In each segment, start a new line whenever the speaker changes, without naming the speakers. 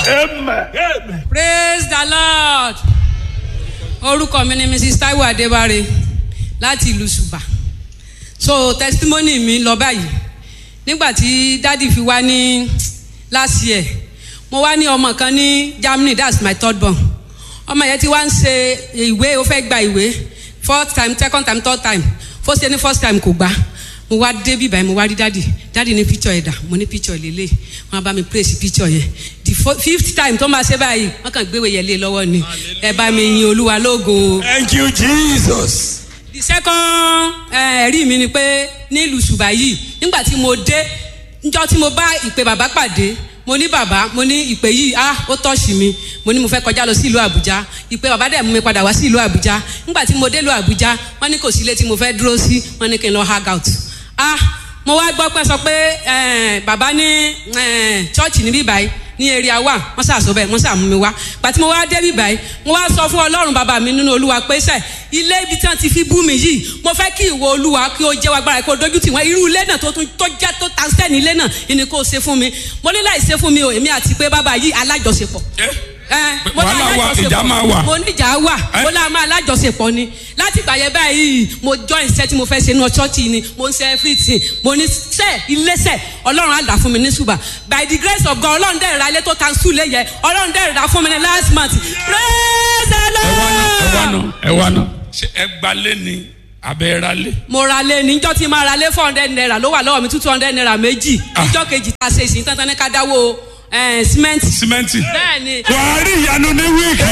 Amen.
Amen.
praise the lord orúkọ mi ni mrs taiwo adébáre láti ìlú ṣùbà so testimony mi lọ báyìí nígbà tí dádì fi wá ní last year mo wá ní ọmọ kan ní germany that's my third born ọmọ yẹn ti wá ń ṣe ìwé ó fẹ́ gba ìwé fourth time second time third time first year ní first time kò gbà mo wá dé bíbá yẹn mo wá rí dádì dádì ní picture ẹ̀dà mo ní picture lélẹ̀ wọn bá mi praise picture yẹn the fo- fifth time tó máa ṣe báyìí wọn kàn gbéwèé yẹn lé lọ́wọ́ ni ẹ bá mi yin olúwa lógo
Thank you, Jesus.
the second eh, ẹ̀rí mi ni pé nílùú ṣùgbà yìí nígbà tí mo dé njọ́ tí mo bá ìpè bàbá pàdé mo ní bàbá mo ní ìpè yìí ah ó tọ́ọ̀ṣì mi mo ní mo fẹ́ kọjá lọ sí ìlú àbújá ìpè bàbá dẹ̀ mú mi padà wá sí ìlú àbújá nígbà tí mo dé ìlú àbújá wọ́n ní kò sí ilé tí mo fẹ́ dúró sí wọ́n ní kí n lọ hang out ah mo wá gbọ́ pé sọ pé eh, bàbá ní chọ́ọ̀chì níbí báyìí ní area wa wọn ṣàṣọ bẹẹ wọn ṣàmú mi wá pàtí mo wá débi báyìí mo wá sọ fún ọlọ́run bàbá mi nínú olúwa pé sẹ ilé ibi tí wọn ti fi bú mi yìí mo fẹ́ kí ìwọ olúwa kí o jẹ́ agbára kí o dojú tì wọ́n irú ilé náà tó tún tó jẹ́ tó ta sẹ́ni ilé náà ìní kò ṣe fún mi mo ní láì ṣe fún mi o èmi àti pé bàbá yìí alájọṣepọ̀ ẹ mo ní
Wàhálà wà,
alájọṣepọ̀.
ìjà máa wà.
mo ní ìjà wà
Ẹ?
mo lá máa alájọṣepọ̀ ni láti ìgbà yẹn báyìí mo join iṣẹ́ tí mo fẹ́ ṣe ní ọ̀ṣọ́ọ̀tì ni mo ń ṣe everything mo ní sẹ́ iléeṣẹ́ ọlọ́run á dà fún mi ní ṣùgbà by the grace of God ọlọ́run dẹ̀ ra ilé tó ta sùn lé yẹ ọlọ́run dẹ̀ ra fún mi ní last month praise the
ẹ wá náà ẹ wá
lord.
náà ẹ wá náà ṣe ẹ gbalé ni abẹ́ ra lé.
mo ra lé níjọ́ tí máa ra lé four hundred naira ló wà lọ́wọ́ mi two hundred naira méjì níjọ́ kejì tá a ṣe ìsìn tán tán ní ká dáwó símẹ́ǹtì.
símẹ́ǹtì.
bẹ́ẹ̀ ni
wàá rí ìyanu ní wíìkì.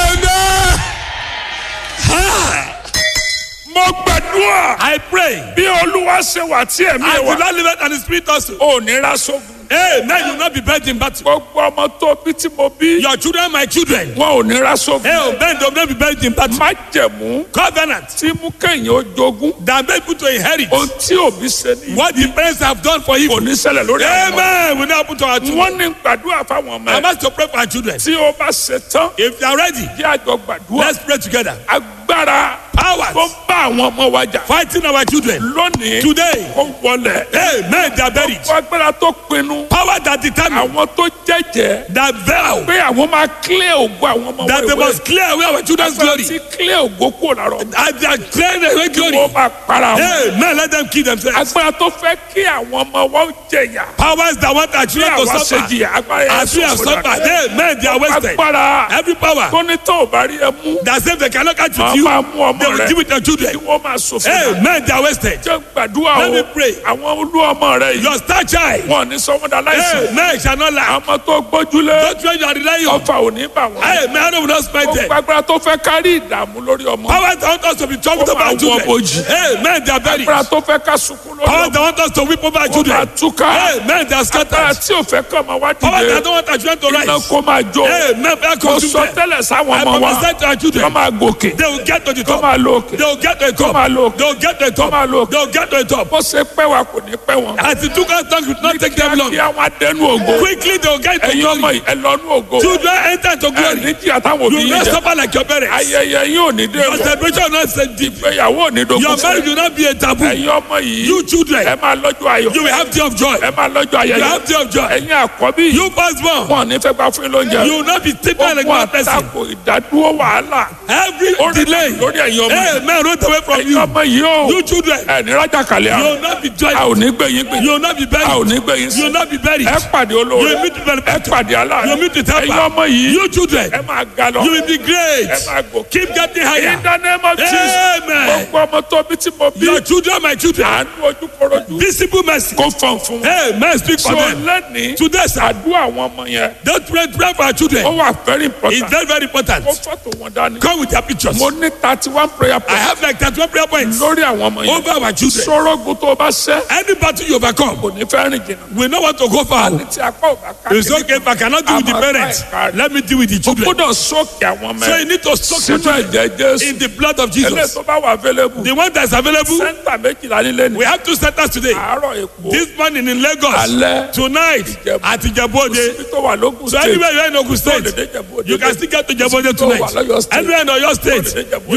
mo gbàdúrà.
I pray.
bí olúwa ṣe wà tí ẹ̀mí
I
ẹ̀
will
wà.
not live it and the spirit also.
ò ní ra sógun.
Hey, man, you will not be buried in battle.
gbogbo ọmọ tó bí tí mo bí.
Your children, my children.
wọn ò ní ra sógun.
Hey, oh, man, they will not be buried in battle.
má jẹ̀mú.
Covenant
tí mú kéèyàn ó jogún.
that make people to inherit
ohun tí òbí ṣe ní.
what the parents have done for you.
kò ní ṣẹlẹ̀ lórí àwọn ọmọ.
Amen. We now happen to our children.
wọ́n ní gbàdúrà fáwọn ọmọ
I'm
ẹ̀.
asked to pray for our children.
tí o bá ṣe tán.
If you are ready,
jẹ́ àjọ gbàdúrà.
let's pray together.
agbára
Powers
tó ń bá àwọn ọmọ wa jà.
fighting our children.
lónìí
Today,
ó wọlé.
Amen. They are buried.
gbogbo agbára tó pinnu.
Power that determine
àwọn tó jẹ́jẹ́.
that vow
pé àwọn máa clear ògo àwọn ọmọ
that they
wẹ́wẹ́.
must clear away our children's glory.
tí clear ògo kúrò lára ọmọ.
And they are clearing away glory.
wọ́n máa para wọn.
Amen. Let them kill themselves.
agbára tó fẹ́ kí àwọn ọmọ wa ó jẹ̀yà.
Powers that want our
bí
children to
àwa ṣe
suffer.
jìyà agbára yẹn
As we have
sọ̀rọ̀
suffered,
dàgbà.
amen. They are wasted.
agbára
Every power
tó ní tó ò bá rí ẹ mú.
that say they cannot catch
wọ́n
with you,
máa mú ọmọ
they will
rẹ.
give it their children.
kí wọ́n máa sọ fún wa.
Amen. They are wasted.
jẹ́ gbàdúrà
Let
o.
me pray.
àwọn olú ọmọ rẹ yìí.
Your star child.
wọn ò ní sọ wọn dà láìsí.
Amen. Shall not lie.
àmọ́ tó gbójúlé.
Don't fear you are relying on.
ọfà ò ní bà wọ́n.
Amen. I will not spend
ó
them.
gbàgbára tó fẹ́ kárí ìdààmú lórí ọmọ.
Powers that want us to be troubled
Ó
over our
máa wọ
children.
bojì.
Amen. They are buried.
agbára tó fẹ́ ká sunkún lórí
Powers
ọmọ.
that want us to weep over our
ó máa
children.
túká.
Amen. They are
agbára
scattered.
tí ò fẹ́ kọ́ ọmọ wá
Powers that
dìde.
don't want our children to
iná
rise.
kó máa jó.
Amen. They are
mo sọ
consumed.
tẹ́lẹ̀ sáwọn
I
ọmọ wa.
prophesy to our
kọ́
children.
máa gòkè.
They will get to the
kọ́
top.
máa lo òkè.
They will get to the
kọ́
top.
máa lo òkè.
They will get to the top.
máa lo òkè.
They will get to the top.
bó ṣe pẹ́ wa kò ní pẹ́ wọn.
As it took us time, it will not take them long.
kí àwọn adẹnu ògo.
Quickly they will get to
ẹ̀yin ọmọ
glory.
yìí ẹ lọ́nu ògo.
Children enter to
ẹ
glory.
ní jí àtàwọn
You
òbí
will
yìí
not
jẹ.
suffer like your parents.
ayẹyẹ yín ò ní dé
Your
wọ.
celebration will not say deep.
ìgbéyàwó ò ní dogun
Your marriage
fún.
will not be a taboo.
ẹ̀yin ọmọ yìí.
You children,
ẹ máa lọ́jọ́ ayọ̀.
you will have day of joy.
ẹ máa lọ́jọ́
You
ayẹyẹ.
have day of joy.
ẹ̀yin àkọ́bí yìí.
You firstborn,
wọn ò ní fẹ́ gbà fún yín lóúnjẹ.
you will not be treated like
Gbogbo
one person.
àtakò ìdádúró wàhálà.
Every
Ó rí
delay,
lórí ẹ̀yin ọmọ yìí.
amen, rolled away from
ẹ̀yin
you.
ọmọ yìí o.
You children,
ẹ ní rájà kàlẹ́
you
àwọn.
will not be
a
joyful.
ò ní gbé yín gbé.
You will not be
a ò
buried.
ní gbé yín
You will
sí.
not be buried.
ẹ pàdé
You
olóore.
will meet people.
ẹ pàdé aláàánú.
You will meet with
ẹ̀yin
helper.
ọmọ yìí.
You children,
ẹ máa ga lọ.
you will be great.
ẹ máa gòkè.
Keep getting higher.
In the name of Jesus.
Amen.
gbogbo ọmọ tó bí tí mo bí.
Your children, my children,
àánú ojú korojú.
visible mercy.
kó fọ̀n fún.
Amen. Speak for
so
them.
lẹ́ni.
Today, sir,
àdúrà àwọn ọmọ yẹn.
don't pray, pray for our
ó
children.
wà very
It's
important.
very, very important.
kó fọ́tò wọn dání.
Come with your pictures.
mo ní thirty one prayer
I
point.
have like 31 prayer points
lórí àwọn ọmọ yẹn.
over our children.
sọ́rọ́gùn tó o bá ṣẹ́.
Any battle you overcome,
kò ní fẹ́ rìn jìnnà.
we know what to go for.
ní tí apá ò bá ká.
It's okay if I cannot deal with the parents. Let me deal with the
o
children.
gbọ́dọ̀ sókè àwọn ọmọ
So you
yẹn.
need to soak your
sínú
children
ẹ̀jẹ̀ jésù.
in the blood of
ẹlẹ́
Jesus.
tó bá wà available.
The one that's available,
sẹ́ńtà méjìlá nílé ni.
we have two centers today.
àárọ̀ èkó.
This morning in Lagos,
alẹ́.
tonight
Ìjẹ̀bú.
at Ijebode.
ibi tó wà lókun
So anywhere you are in Ogun State,
Tó lè dé Ìjẹ̀bú Òde.
you can still get to Ijebode
Tó wà
tonight.
lọ́yọ̀ state.
Anywhere in Oyo State,
Tó lè dé Ìjẹ̀bú
you
Òde
can
lálẹ́.
make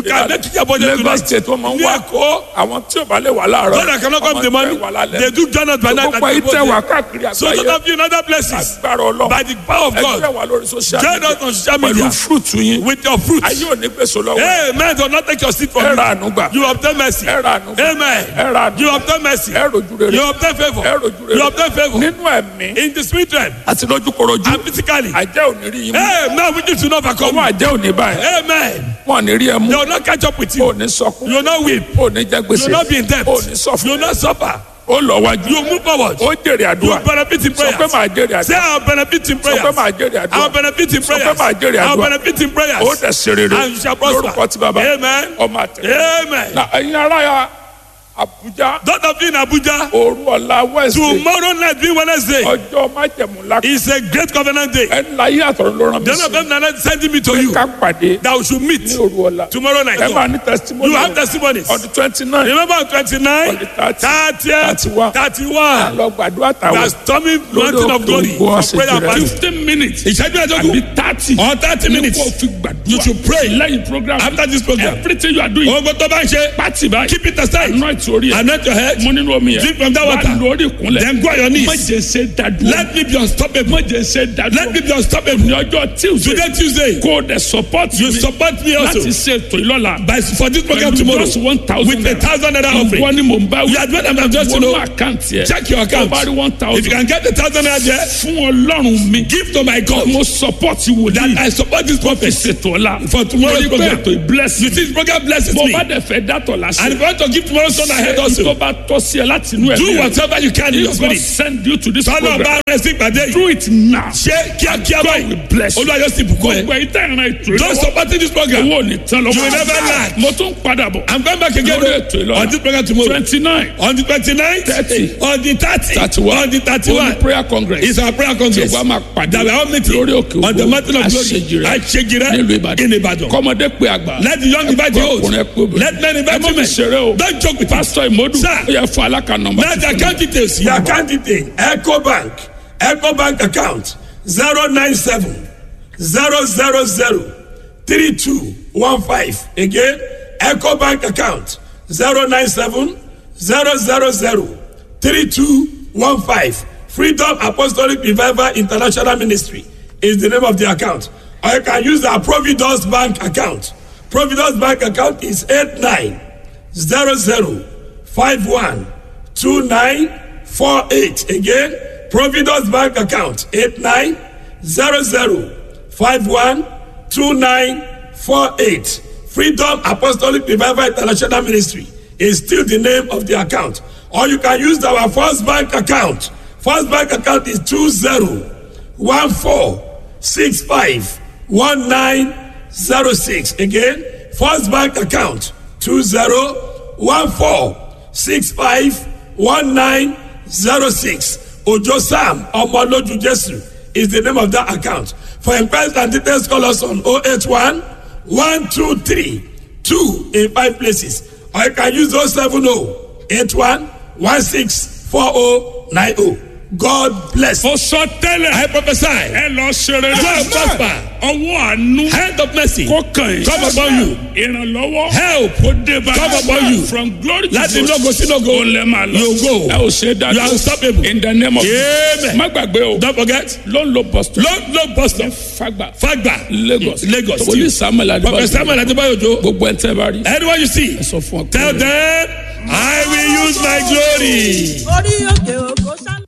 kick your body
Lagos
tonight.
state wọ́n máa ń
Ní
wá
Èkó.
àwọn tí ò bá lè wà láàárọ̀
God that cannot come in the
ọmọ
morning.
tẹ́ wà lálẹ́.
They do join us by night.
gbogbo
and
ayé
they
tẹ́
go
wà
there.
káàkiri
So those
àgbáyé
of you in other places.
agbára ọlọ́run
By the power of
ẹgbẹ́
God.
wà lórí social
Join
media
us on social
pẹ̀lú
media.
fúrúùtù yín
With your fruits.
ayé ò ní gbèsò lọ́wọ́
Amen. Do not take your seat from
ẹ
you.
ra àánú gbà
You obtain mercy.
ẹ ra àánú gbà
Amen.
ẹ ra àánú
You
gbà
obtain mercy.
ẹ rojú rere
You obtain favor.
ẹ rojú rere
You obtain favor.
nínú ẹ̀mí
In the spirit realm
àti lójúkorojú
and physically.
àjẹ́ ò ní rí yín mú
Amen. Which is not overcome.
ọwọ́ àjẹ́ ò ní báyìí
Amen.
wọn ò ní rí ẹ mú
They will not catch up with
ò
you.
ní sọkún
You will not weep.
ò ní jẹ
You
gbèsè
will not be in debt.
ò ní
You
sọfún
will not suffer.
ó lọ wájú
You move forward.
ó jèrè
You
àdúrà
benefit in
sọ pé
prayers.
màá jèrè
Say
àdúrà
I'll benefit in
sọ pé
prayers.
màá jèrè
I'll
àdúrà
benefit in
sọ pé
prayers.
màá jèrè
I'll
àdúrà
benefit in prayers.
ó dẹ̀ ṣe rere
And you shall prosper.
lórúkọ tí bàbá
Amen.
ọmọ àtẹ.
Amen.
na ẹ̀yin ará ya Àbújá
Those of you in Abuja,
òru ọ̀la Wednesday
tomorrow night being Wednesday
ọjọ́ májẹ̀mú ńlá
is a great covenant day.
ẹ̀ ńlá yé àtọ̀run ló rán mi
The Lord
sí
of them sending me to you
ká pàdé
that we should meet
ní òru ọ̀la
tomorrow night.
ẹ máa ní testimony
You have testimonies.
on the twenty nine
Remember on 29,
On the 30,
30,
31.
31.
lọ gbàdúrà
We are
tàwọn
storming mountain of glory
ògo
for
àṣejù
prayer and
rẹ.
fasting.
fifteen minutes
Ìṣẹ́jú ẹ̀dógún
àbí thirty
or 30 minutes.
kó o fi gbàdúrà
You should pray
lẹ́yìn program
after this program.
everything you are doing
Ogun tó bá ń ṣe,
pati báyìí
keep it aside.
anoint orí ẹ̀
Anoint your head.
mo nínú omi yẹn
Drink from that
wà
water.
lórí ìkúnlẹ̀
Then go on your knees.
má jẹ́ ṣe dádúró
Let me be unstoppable.
má jẹ́ ṣe dádúró
Let me be unstoppable.
ní ọjọ́ tuesday
Today Tuesday,
kó o dẹ̀ support
you
mi
support me also
láti ṣe ètò ìlọ́la
by for this program
pẹ̀lú
tomorrow
just one thousand
with a thousand naira
ìwọ
offering.
ni mò ń bá
You are doing I'm just to
wọnú
know.
àkáǹtì ẹ̀
Check your account.
tó bá rí one
If you
thousand
can get the thousand naira there,
fún ọlọ́run mi
give to my God.
mo support wòlíì
That I support this prophet
ṣètò ọ̀la
for tomorrow's
torí pé
program.
ètò ìbless
You see, this program blesses
bó
me.
bá dẹ̀ fẹ́ dátọ̀
And
lásìkò
if you want to give tomorrow's son ahead also,
tó bá tọ́ sí ẹ láti inú ẹ̀
do whatever you can in your
if God
spirit.
send you to this
Sọ́nà
program
bá rẹ̀ sí ìpàdé yìí.
do it now
Ṣé kíákíá
God
báyìí?
will bless you
Olúwa yóò sì bùkún ẹ.
gbogbo ìtẹ́ ìran ètò
Just
ìlọ́wọ́
supporting this program.
owó ò ní tán lọ́wọ́
You will never lack.
mo tún padà bọ̀
I'm going back again
lórí ètò ìlọ́wọ́
on this program tomorrow.
twenty nine
On the 29th,
30,
on the 30,
31,
on the 31,
only prayer congress
is our prayer congress.
Yorùbá máa pàdé
That we are all meeting
lórí òkè
on the
ògo
mountain of glory.
àṣejìrẹ́
Àṣejìrẹ́
nílùú Ìbàdàn
in Ìbàdàn.
kọ́mọdé pé àgbà
Let the young invite the old.
ọkùnrin ẹ pé obìnrin.
Let men invite
ẹ má fi
women.
ṣeré o
Don't joke with us.
pásítọ̀ ìmọ̀dù
Sir.
ó yẹ fún alákà nọmba
Now the account details. Your account detail. Echo Bank. Echo Bank account. 097 000 3215. Again, Echo Bank account. 097 000 3215. Freedom Apostolic Revival International Ministry is the name of the account. Or you can use our Providence Bank account. Providence Bank account is 8900512948. Again, Providence Bank account 8900512948. Freedom Apostolic Revival International Ministry is still the name of the account. Or you can use our First Bank account. First Bank account is 2014651906. Again, First Bank account 2014651906. Ojo Sam Omoloju Jesu is the name of that account. For inquiries and details, call us on 081 123 2 in five places. Or you can use 070 81 164090. God bless.
ó sọ tẹ́lẹ̀
I prophesy.
ẹ lọ ṣeré
Go and prosper.
ọwọ́ àánú
Hand of mercy.
kó kàn yín
Come upon you.
ìrànlọ́wọ́
Help.
kó dé bá
Come upon you.
from glory to
Láti
glory
lógo sí lógo.
ó lẹ́ máa lọ
You go.
ẹ ò ṣe dájú
You are unstoppable.
in the name of
Amen.
má gbàgbé o
Don't forget.
ló ń lo boston
Low, low bus stop.
fagba
Fagba.
lagos
Lagos.
wòlíì samuel
Prophet
adébáyé
Samuel Adebayojo.
gbogbo ẹ̀ ń tẹ́ bá rí
Anyone you see,
ẹ sọ fún ọ pé
tell them, I will use my glory.
orí òkè òkò sálọ.